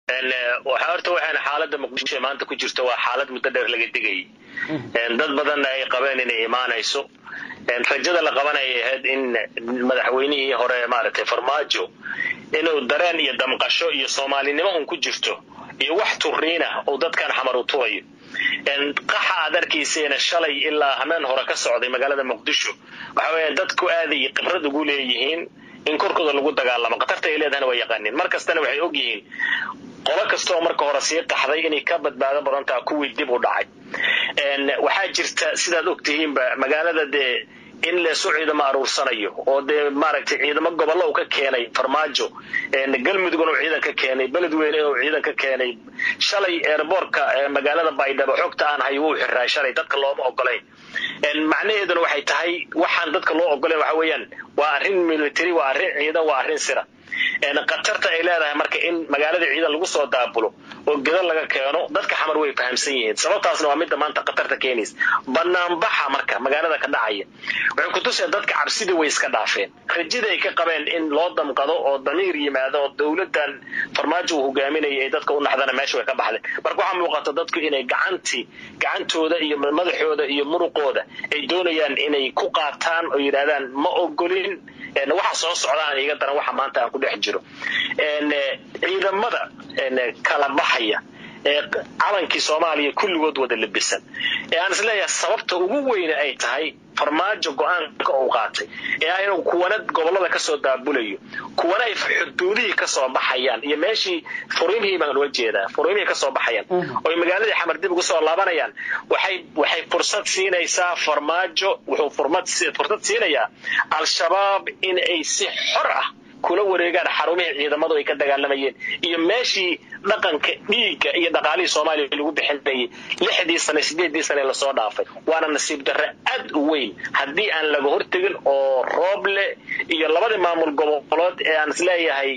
waxaa horta waxaana xaaladda muqdisho maanta ku jirto waa xaalad muddo dheer laga digayay dad badanna ay qabeen inay imaanayso rajada la qabanaya ahayd in madaxweynihii hore maaragtay farmaajo inuu dareen iyo damqasho iyo soomaalinimo un ku jirto iyo wax turiina uu dadkan xamar u tubayo qaxa aad arkayseena shalay ilaa hameen hore ka socday magaalada muqdisho waxa weya dadku aaday khibrad ugu leeyihiin in korkooda lagu dagaalamo khatarta ay leedahana waa yaqaanin mar kastana waxay og yihiin qolo kasta oo marka hore sii qaxday inay ka badbaado badan taha kuwii dib u dhacay waxaa jirta sidaad ogtihiinba magaalada dee in leesu ciidamo aruursanayo oo dee maaragtay ciidamo gobollo uu ka keenay farmaajo galmudug inuu ciidan ka keenay beledweyne inuu ciidan ka keenay shalay eerboorka magaalada baydhabo xogta aan hay wuu xiraay shalay dadka looma ogolayn macnaheeduna waxay tahay waxaan dadka loo ogolayn waxa weeyaan waa arrin military waa arrin ciidan waa arrin sira khatarta ay leedahay marka in magaalada ciidan lagu soo daabulo oo gedal laga keeno dadka xamar way fahamsan yihiin sababtaasna waa midda maanta khatarta keenaysa banaanbaxa marka magaalada ka dhacaya waxay kutusaya dadka cabsidii way iska dhaafeen rajada ay ka qabeen in loo damqado oo damiir yimaado oo dowladan farmaajo uu hogaaminaya ay dadka u naxdana meesha way ka baxdeen marka waxaa muuqata dadku inay gacantii gacantooda iyo madaxooda iyo muruqooda ay doonayaan inay ku qaataan oo yidhahdaan ma ogolin waxa soo socdaan iga daran waxa maanta aan ku dhex jiro ciidamada kala baxaya ee calankii soomaaliya kulligood wada labisan ee aan isleeyahay sababta ugu weyne ay tahay farmaajo go-aanka uu qaatay ee ah inuu kuwana gobollada kasoo daabulayo kuwana ay xuduudihii kasoo baxayaan iyo meeshii furiimihii baan loo jeedaa furiimihii kasoo baxayaan oy magaaladii xamar dib ugu soo laabanayaan waxay waxay fursad siinaysaa farmaajo wuxuu furmad fursad siinayaa al-shabaab in ay si xor ah kula wareegaan xarumihii ciidamadu ay ka dagaalamayeen iyo meeshii dhaqanka dhiigga iyo dhaqaalihii soomaaliya lagu bixinayay lixdii sane sideedii sane lasoo dhaafay waana nasiib darre aad u weyn haddii aan laga hortegin oo rooble iyo labadii maamul gobolood ee aan isleeyahay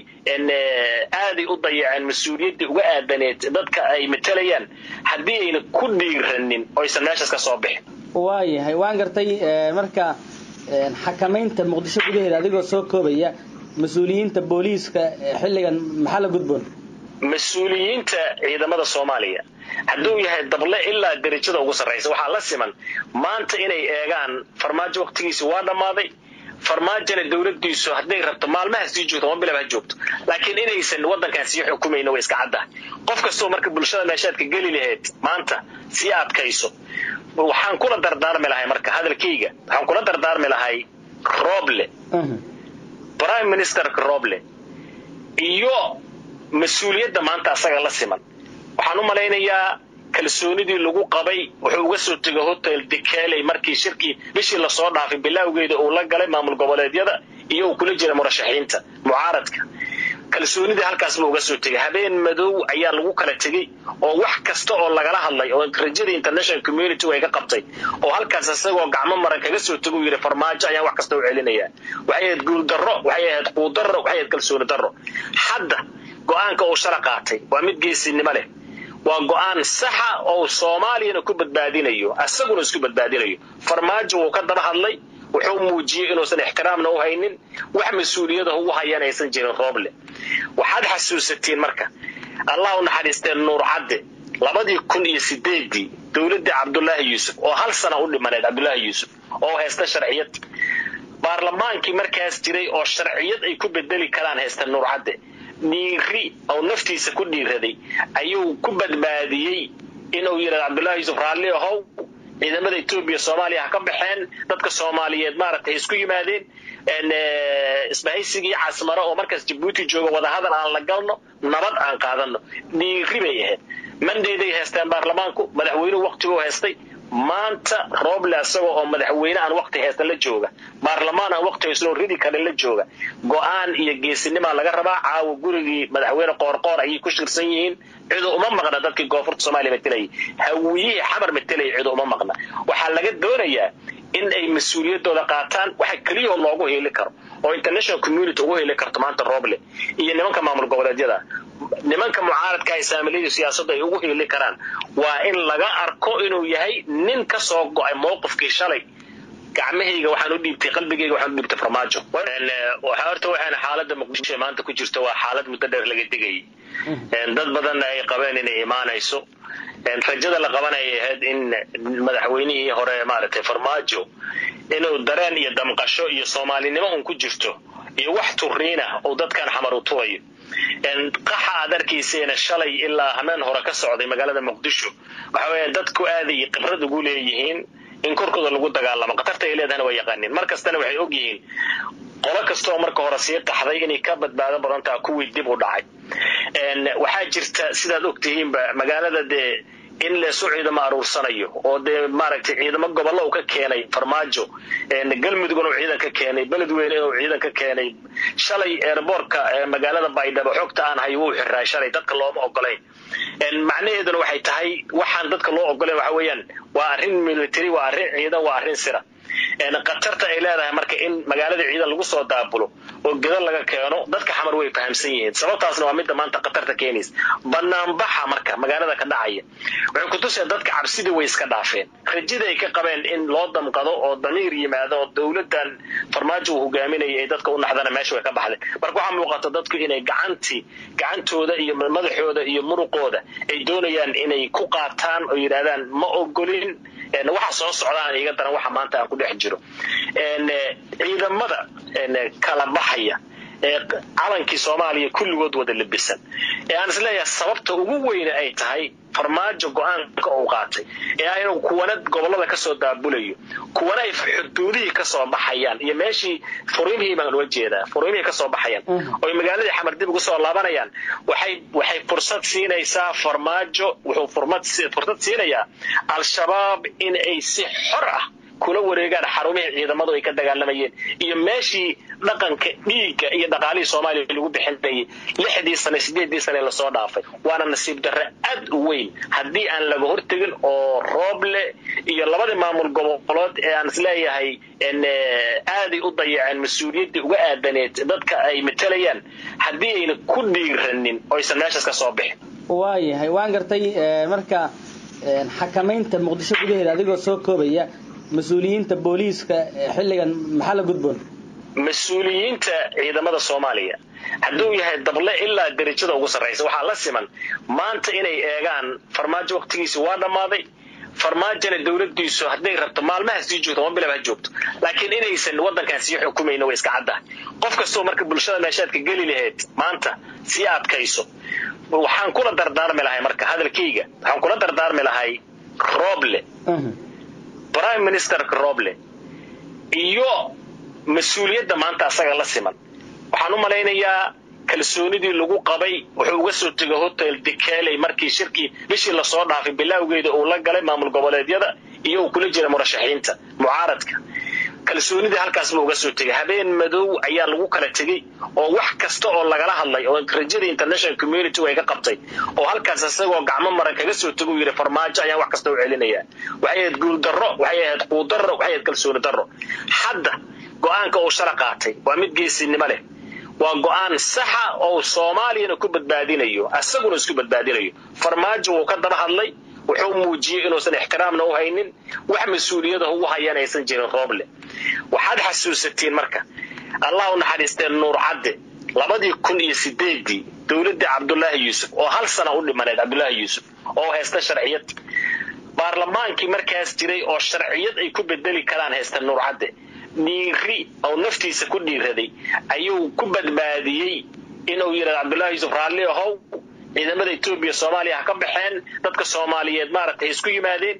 aaday u dayaceen mas-uuliyaddii uga aadaneed dadka ay matalayaan haddii ayna ku dhiiranin oysan meeshaas ka soo bixin waayahay waan gartay marka xakamaynta muqdisho gudaheeda adigoo soo koobaya mas-uuliyiinta booliiska xilligan maxaa la gudboon mas-uuliyiinta ciidamada soomaaliya hadduu yahay dable ilaa derajada ugu sarraysa waxaa la siman maanta inay eegaan farmaajo waqtigiisi waa dhammaaday farmaajona dowladiisu hadday rabto maalmaha sii joogto ma bilab ha joogto laakiin inaysan waddankan sii xukumayna way iska caddahay qof kastoo marka bulshada meeshaadka geli lahayd maanta sii adkayso waxaan kula dardaarmi lahay marka hadalkayga waxaan kula dardaarmi lahay roble prime ministerka roble iyo mas-uuliyadda maanta asaga la siman waxaan u malaynayaa kalsoonidii lagu qabay wuxuu uga soo tegay hotel dekeley markii shirkii bishii lasoo dhaafay bilaawgeeda uu la galay maamul goboleedyada iyo uu kula jira murashaxiinta mucaaradka kalsoonidii halkaas buu uga soo tegay habeen madow ayaa lagu kala tegey oo wax kasta oo lagala hadlay oo rajada international community ay ka qabtay oo halkaas isagoo gacmo maran kaga soo tego yidhi farmaajo ayaan wax kasta u celinaya waxay ahayd guul darro waxay ahayd quudarro waxay ahayd kalsooni darro hadda go-aanka uu shala qaatay waa mid geesinimo leh waa go-aan saxa oo soomaaliyana ku badbaadinayo isaguna isku badbaadinayo farmaajo wuu ka daba hadlay wuxuu muujiyey inuusan ixtiraamna u haynin wax mas-uuliyada ugu hayaan aysan jirin rooble waxaad xasuusatiin marka allah u naxariisteen nuur cadde labadii kun iyo sideedii dowladdii cabdulaahi yuusuf oo hal sana u dhimaneed cabdulaahi yuusuf oo haysta sharciyad baarlamaankii markaas jiray oo sharciyad ay ku bedeli karaan haysta nuur cadde dhiiri oo naftiisa ku dhiiraday ayuu ku badbaadiyey inuu yidhahdo cabdullahi yuusuf raalli ahow ciidamada etoobiya soomaaliya ha ka baxeen dadka soomaaliyeed maaragtay isku yimaadeen isbahaysigii casmaro oo markaas jabuuti jooga wadahadal aan la galno nabad aan qaadano dhiiri bay ahayd mandayday haysteen baarlamaanku madaxweynuhu waqtiguu haystay maanta rooble isagoo oo madaxweyne aan waqti haysta la jooga baarlamaan aan waqti haysnoo ridi karin la jooga go-aan iyo geesinimaa laga rabaa caawa gurigii madaxweyne qoorqoor ayay ku shirsan yihiin cidu uma maqna dadkii koonfurta soomaaliya matelayay hawiyihii xamar matelaya cidu uma maqna waxaa laga doonayaa in ay mas-uuliyadooda qaataan waxa keliyao loogu hiili karo oo international community ugu hiili karto maanta rooble iyo nimanka maamul goboleedyada nimanka mucaaradka ay saamiliyada siyaasadda ay ugu hiili karaan waa in laga arko inuu yahay nin ka soo go-ay mowqifkii shalay gacmahayga waxaan u dhiibtay qalbigayga waxaan u dhiibtay farmaajo waxaa horta waxaana xaaladda muqdisho maanta ku jirto waa xaalad muddo dheer laga digayay dad badanna ay qabeen inay imaanayso rajada la qabanaya ahayd in madaxweynihii hore maaragtay farmaajo inuu dareen iyo damqasho iyo soomaalinimo un ku jirto iyo wax turiina uu dadkan xamar u turayo qaxa aad arkayseena shalay ilaa hameen hore ka socday magaalada muqdisho waxa weya dadku aaday khibrad ugu leeyihiin in korkooda lagu dagaalamo khatarta ay leedahana waa yaqaaniin mar kastana waxay og yihiin qolo kastaoo marka hore sii qaxday inay ka badbaado badan taha kuwii dib u dhacay waxaa jirta sidaad og tihiinba magaalada dee in leesu ciidamo aruursanayo oo dee maaragtay ciidamo gobollo uu ka keenay farmaajo galmudugna uu ciidan ka keenay beledweyne inuu ciidan ka keenay shalay eerboorka magaalada baydhabo xogta aan hay wuu xiraa shalay dadka looma ogolayn macnaheeduna waxay tahay waxaan dadka loo ogolayn waxa weeyaan waa arrin military waa arrin ciidan waa arrin sira khatarta ay leedahay marka in magaalada ciidan lagu soo daabulo oo geda laga keeno dadka xamar way fahamsan yihiin sababtaasna waa midda maanta khatarta keenaysa banaanbaxa marka magaalada ka dhacaya waxay kutuseen dadka cabsidii way iska dhaafeen rajada ay ka qabeen in loo damqado oo damiir yimaado oo dowladan farmaajo uu hogaaminaya ay dadka u naxdana meesha way ka baxdeen marka waxaa muuqata dadku inay gacantii gacantooda iyo madaxooda iyo muruqooda ay doonayaan inay ku qaataan oo yidhahdaan ma ogolin waxa soo socdaan iga daran waxa maanta aan ku dhex jiro ciidamada kala baxaya ee calankii soomaaliya kulligood wada labisan ee aan isleeyahay sababta ugu weyne ay tahay farmaajo go-aanka uu qaatay ee ah inuu kuwana gobolada kasoo daabulayo kuwana ay xuduudihii kasoo baxayaan iyo meeshii furiimihii baan uga jeedaa furiimihii kasoo baxayaan oy magaaladii xamar dib ugu soo laabanayaan waxay waxay fursad siinaysaa farmaajo wuxuu fursad siinayaa al-shabaab in ay si xor ah kula wareegaan xarumihii ciidamadu ay ka dagaalamayeen iyo meeshii dhaqanka dhiigga iyo dhaqaalihii soomaaliya lagu bixinayay lixdii sane sideedii sane lasoo dhaafay waana nasiib darre aad u weyn haddii aan laga hortegin oo rooble iyo labadii maamul gobolood ee aan isleeyahay aaday u dayaceen mas-uuliyaddii uga aadaneed dadka ay matalayaan haddii ayna ku dhiiranin oysan meeshaas ka soo bixin waayahay waan gartay marka xakamaynta muqdisho gudaheeda adigoo soo koobaya mas-uuliyiinta booliiska xilligan maxaa la gudboon mas-uuliyiinta ciidamada soomaaliya hadduu yahay dable ilaa derajada ugu sarraysa waxaa la siman maanta inay eegaan farmaajo waqtigiisi waa dhammaaday farmaajona dowladiisu hadday rabto maalmaha sii joogto ama bilaba ha joogto laakiin inaysan wadankan sii xukumayno way iska caddahay qof kastoo marka bulshada meeshaadka geli lahayd maanta sii adkayso waxaan kula dardaarmi lahay marka hadalkayga waxaan kula dardaarmi lahay roble prime ministerka roble iyo mas-uuliyadda maanta asaga la siman waxaan u malaynayaa kalsoonidii lagu qabay wuxuu uga soo tegay hotel dekeley markii shirkii bishii lasoo dhaafay bilaawgeeda uu la galay maamul goboleedyada iyo uu kula jira murashaxiinta mucaaradka kalsoonidii halkaas buu uga soo tegay habeen madow ayaa lagu kala tegey oo wax kasta oo lagala hadlay oo rajadii international community ay ka qabtay oo halkaas isagoo gacmo maran kaga soo teguu yidhi farmaajo ayaan wax kasta u celinayaa waxay ahayd guuldarro waxay ahayd quudarro waxay ahayd kalsooni darro hadda go-aanka uu shala qaatay waa mid geesinimo leh waa go-aan saxa oo soomaaliyana ku badbaadinayo asaguna isku badbaadinayo farmaajo wuu ka daba hadlay wuxuu muujiyey inuusan ixtiraamna u haynin wax mas-uuliyada ugu hayaan aysan jirin rooble waxaad xasuusatiin marka allah u naxariistee nuur cadde labadii kun iyo sideedii dowladdii cabdulaahi yuusuf oo hal sana u dhimaneed cabdulaahi yuusuf oo haysta sharciyad baarlamaankii markaas jiray oo sharciyad ay ku bedeli karaan haysta nuur cadde dhiiri oo naftiisa ku dhiiraday ayuu ku badbaadiyey inuu yidhahdo cabdullahi yuusuf raalli ahow ciidamada etoobiya soomaaliya ha ka baxeen dadka soomaaliyeed maaragtay isku yimaadeen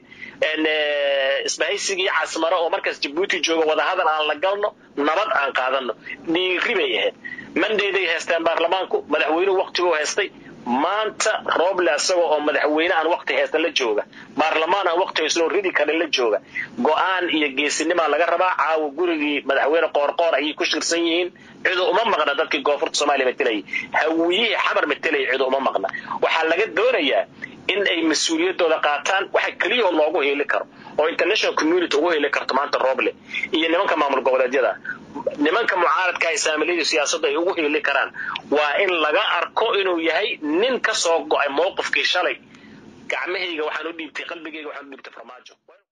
isbahaysigii casmaro oo markaas jabuuti jooga wadahadal aan la galno nabad aan qaadano dhiiri bay ahayd mandayday haysteen baarlamaanku madaxweynuhu waqtiguu haystay maanta rooble isagoo oo madaxweyne aan waqti haysta la jooga baarlamaan aan waqti haysnoo ridi karin la jooga go-aan iyo geesinimaa laga rabaa caawa gurigii madaxweyne qoorqoor ayay ku shirsan yihiin cidu uma maqna dadkii koonfurta soomaaliya matelayay hawiyihii xamar matelaya cidu uma maqna waxaa laga doonayaa in ay mas-uuliyaddooda qaataan waxa keliya oo loogu heli karo oo international community ugu heli karto maanta rooble iyo nimanka maamul goboleedyada nimanka mucaaradka ay saamilayda siyaasadda ay ugu heli karaan waa in laga arko inuu yahay nin ka soo go-ay mowqifkii shalay gacmahayga waxaan u dhiibtay qalbigayga waxaan u dhiibtay farmaajo